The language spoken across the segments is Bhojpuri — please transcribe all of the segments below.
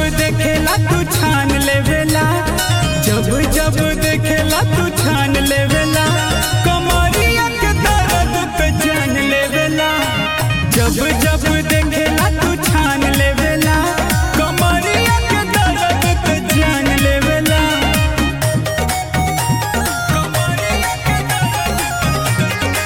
देखेला तू छान लेवेला जब जब देखेला तू छान लेवेला कमरिया के दर्द पे जान लेवेला जब जब देखेला तू छान लेवेला कमरिया के दर्द पे जान लेवेला कमरिया के दर्द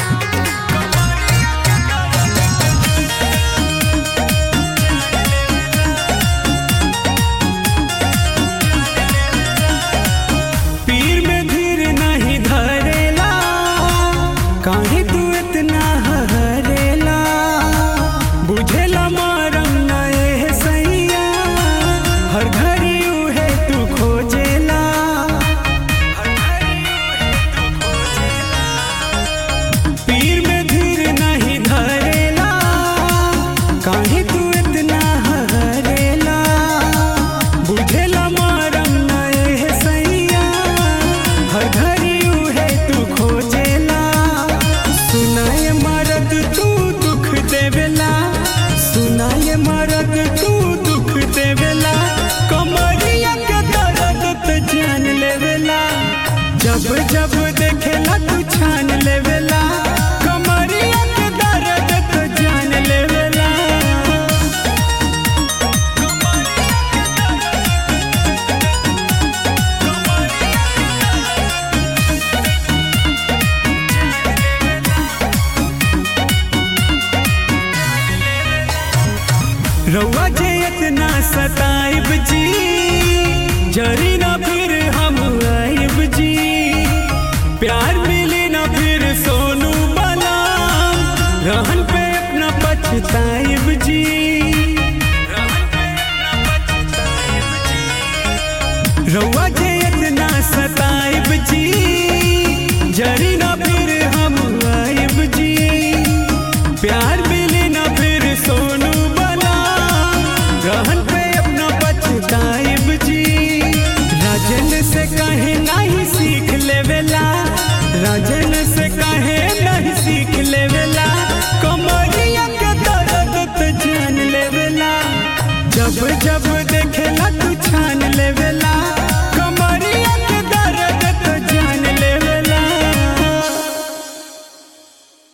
पीर में धीर नहीं धरेला काहे तू इतना हरेला बुझेला मारम नए सैया हर घड़ी उहे तू खोजेला पीर में धीर नहीं धरेला काहे तू इतना हरेला बुझेला मारम नए सैया हर घड़ी उहे तू खोजेला सुनाए मरद तू दुख देवेला सुनाए मरद तू दुख देवेला कमरिया के दर्द तो जान लेवेला जब जब देखेला तू छान लेवेला कमरिया के दर्द तो जान लेवेला रउआ जे इतना सताइब जी जरी ना फिर हम आइब जी प्यार मिली ना फिर सोनू बना रहन पे अपना पछताइब जी रउआ जे